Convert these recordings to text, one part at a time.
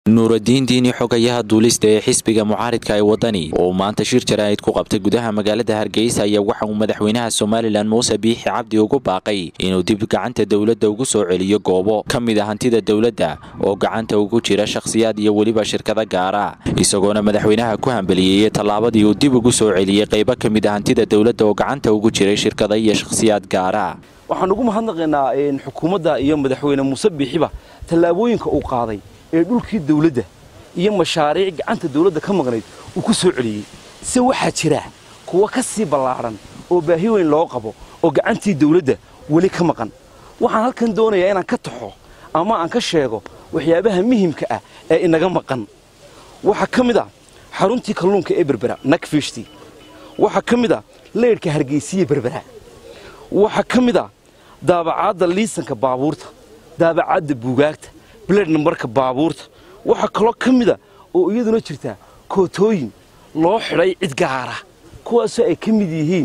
nuuradiin diini xogayaha duulista ee xisbiga mucaaridka ee wadani oo maanta shir jaraa'id ku qabtay gudaha magaalada hargeysa ayaa waxa uu madaxweynaha somalilan muuse biixi cabdi ugu baaqay inuu dib gacanta dowladda ugu soo celiyo goobo ka mid a hantida dowladda oo gacanta ugu jira shakhsiyaad iyo weliba shirkado gaara isagoona madaxweynaha ku hambaliyeeyey tallaabadii uu dib ugu soo celiyey qaybo ka mid a hantida dowladda oo gacanta ugu jiray shirkado iyo shakhsiyaad gaara waxaan ugu mahadnaqaynaa xukuumadda iyo madaxweyne muuse biixiba tallaabooyinka uu qaaday ee dhulkii dawladda iyo mashaariic gacanta dawladda ka maqnayd uu ku soo celiyey se waxaa jira kuwa ka sii ballaadhan oo baahi weyn loo qabo oo gacantii dawladda weli ka maqan waxaan halkan doonayaa inaan ka taxo ama aan ka sheego waxyaabaha muhimka ah ee inaga maqan waxaa ka mid a xaruntii kalluunka ee berbera nakfishti waxaa ka mid a leydhka hargeysiye berbera waxaa ka mid a daabacaadda liisanka baabuurta daabacaadda buugaagta bled nambarka baabuurta waxaa kaloo ka mida oo iyaduna jirtaa kootooyin loo xidhay cid gaara kuwaasoo ay ka mid yihiin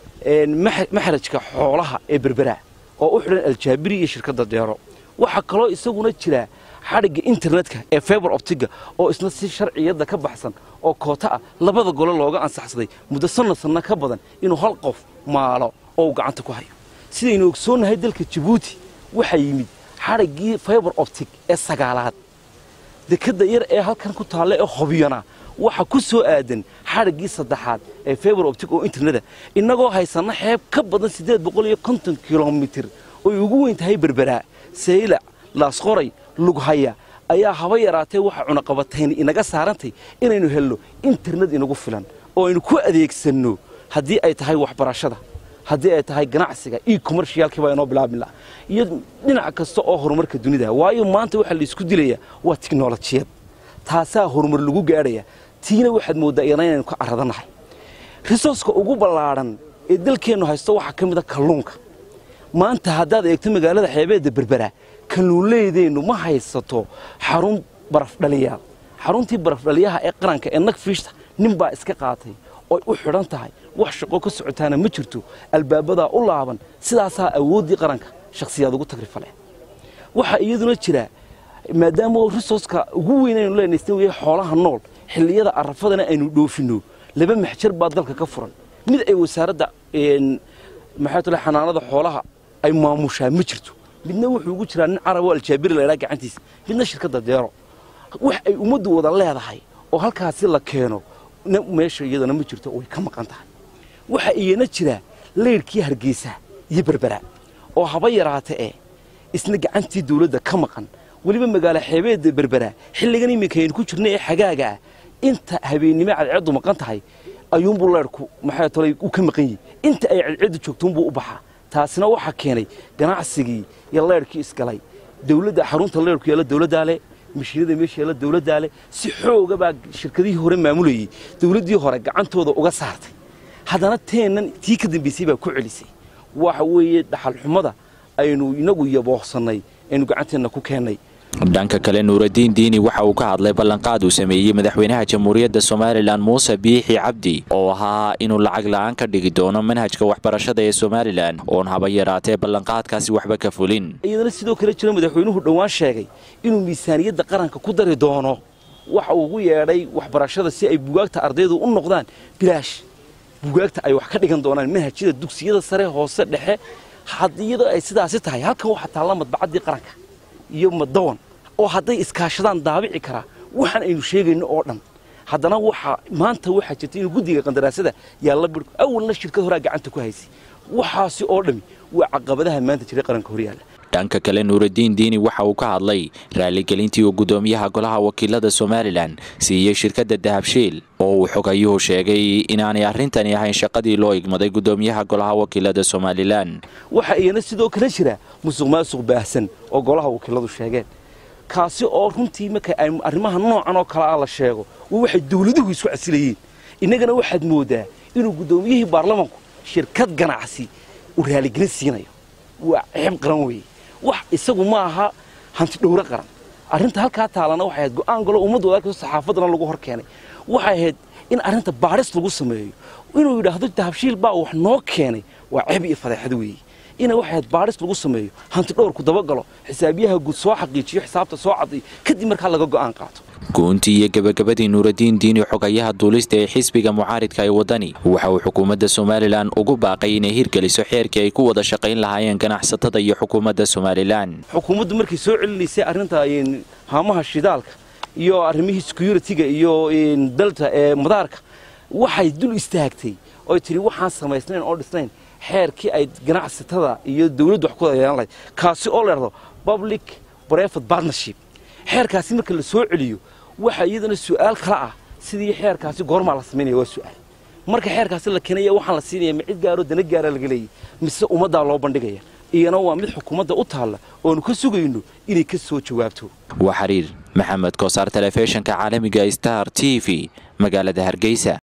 maxrajka xoolaha ee berbera oo u xidhan aljaabiri iyo shirkadda deero waxaa kaloo isaguna jira xadhigga internetka ee feber optiga oo isna si sharciyadda ka baxsan oo koota ah labada gole looga ansaxsaday muddo sanna sanna ka badan inuu hal qof maalo oo uu gacanta ku hayo sidaynu ogsoonnahay dalka jabuuti waxaa yimid xadhiggii feber optic ee sagaalaad dekadda yar ee halkan ku taalla ee hobiyana waxa ku soo aadan xadhiggii saddexaad ee feber optic oo interneta innagoo haysanna xeeb ka badan siddeed boqol iyo konton kilomitir oy ugu weyn tahay berberaa saylac laasqoray lughaya ayaa haba yaraatee waxa cunaqabatayni inaga saarantay inaynu helno internet inagu filan oo aynu ku adeegsanno haddii ay tahay waxbarashada haddii ay tahay ganacsiga io commercialkii baa inoo bilaabmi laha iyo dhinac kasta oo horumarka dunida waayo maanta waxaa laisku dilayaa waa tiknolojiyad taasaa horumar lagu gaadhaya tiina waxaad mooddaa iyana inaynu ka caradanahay risooska ugu ballaadhan ee dalkeennu haysto waxaa ka mida kalluunka maanta haddaad eegto magaalada xeebeedda berbera kalluunleydeennu ma haysato xarun barafdhaliyaal xaruntii barafdhaliyaha ee qaranka ee nagfiishta nin baa iska qaatay oy u xidhan tahay wax shaqo ka socotaana ma jirto albaabadaa u laaban sidaasaa awooddii qaranka shakhsiyaad ugu tagrifale waxaa iyaduna jira maadaama risooska ugu weyn aynu leenaystan weye xoolaha nool xilliyada arafadana aynu dhoofinno laba maxjar baa dalka ka furan mid ay wasaaradda maxay tale xanaanada xoolaha ay maamushaa ma jirto midna wuxuu ugu jiraa nin carab oo aljaabiri laydhaa gacantiisa midna shirkadda deero wax ay ummaddu wada leedahay oo halkaasi la keeno meesha iyadana ma jirto way ka maqan tahay waxaa iyana jira leydhkii hargeysa iyo berbera oo haba yaraata ee isna gacantii dawladda ka maqan weliba magaalo xeebeedda berbera xilligan iminka aynu ku jirna ee xagaaga ah inta habeennimo cadceeddu maqan tahay ayuunbuu leydhku maxay tolay uu ka maqan yihi inta ay cadceeddu joogtuunbuu u baxaa taasina waxaa keenay ganacsigii iyo leydhkii isgalay dawladda xarunta leydhku yaalla dawladdaa leh mashiinada meesha yaalla dawladdaa leh si xooga baa shirkadihii hore maamulayey dawladdii hore gacantooda uga saartay haddana teennan tii ka dambaysay baa ku celisay waxa weeye dhaxalxumada aynu inagu yaboohsannay aynu gacanteenna ku keennay dhanka kale nuuradiin diini waxa uu ka hadlay ballanqaad uu sameeyey madaxweynaha jamhuuriyadda somalilan muuse biixi cabdi oo ahaa inuu lacag la'aan ka dhigi doono manhajka waxbarashada ee somalilan oon haba yaraatee ballanqaadkaasi waxba ka fulin iyadana sidoo kale jira madaxweynuhu dhowaan sheegay inuu miisaaniyadda qaranka ku dari doono waxa uu ugu yeedhay waxbarashada si ay bugaagta ardaydu u noqdaan bilaash bugaagta ay wax ka dhigan doonaan manhajyada dugsiyada sare hoose dhexe iyadoo ay sidaasi tahay halkan waxaa taalla madbacaddii qaranka iyo madawan oo hadday iskaashadaan daabici karaa waxaan aynu sheegayno oo dhan haddana waxaa maanta waxaa jirta inuu guddiga qandaraasada yaalla bir awalna shirkad horaa gacanta ku haysay waxaasi oo dhami waa caqabadaha maanta jiray qaranka horyaalla dhanka kale nuuradiin diini waxa uu ka hadlay raaligelintii uu guddoomiyaha golaha wakiilada somalilan siiyey shirkadda dahabshiil oo uu xogayuhu sheegay inaanay arrintani ahayn shaqadii loo igmaday guddoomiyaha golaha wakiilada somalilan waxaa iyana sidoo kale jira musuq maasuq baahsan oo golaha wakiiladu sheegeen kaasi oo runtii marka ay arrimaha noocan oo kale ah la sheego waxay dawladuhu isku casilayeen innagana waxaad mooddaa inuu guddoomiyihii baarlamanku shirkad ganacsi uu raaligelin siinayo waa ceeb qaran weeye wax isagu ma aha hanti dhowro qaran arrinta halkaa taalana waxay ahayd go'aan galo ummadda wadaagto saxaafaddana lagu hor keenay waxay ahayd in arrinta baadhis lagu sameeyo inuu yidhaahdo dahabshiil baa wax noo keenay waa ceeb iyo fadeexad weeye ina waxayd baadhis lagu sameeyo hanti dhowrku dabagalo xisaabiyaha guud soo xaqiijiyo xisaabta soo cadiyo kadib markaa laga go'aan qaato goontii iyo gebagabadii nuuradiin diini xogayaha duulista ee xisbiga mucaaridka ee waddani waxa uu xukuumadda somalilan ugu baaqay inay hirgeliso xeerkii ay ku wada shaqayn lahaayeen ganacsatada iyo xukuumadda somalilan xukuumaddu markay soo celinaysay arrinta haamaha shidaalka iyo arrimihii security-ga iyo dalta ee madaarka waxay dul istaagtay oy tidhi waxaan samaysnayn oo dhisnayn xeerkii ay ganacsatada iyo dawladdu wax ku wada yeelan lahayd kaasi oo la dhahdo public private partnership xeerkaasi marka la soo celiyo waxa iyadana su'aal kala ah sidii xeerkaasi goormaa la samaynaya waa su'aal marka xeerkaasi la keenaya waxaan la siinaya ma cid gaaroo dana gaara laga leeyahy mise ummaddaa loo bandhigaya iyana waa mid xukuumadda u taalla oonu ka sugayno inay ka soo jawaabto waa xiriir maxamed koosaar telefishinka caalamiga star t v magaalada hargeysa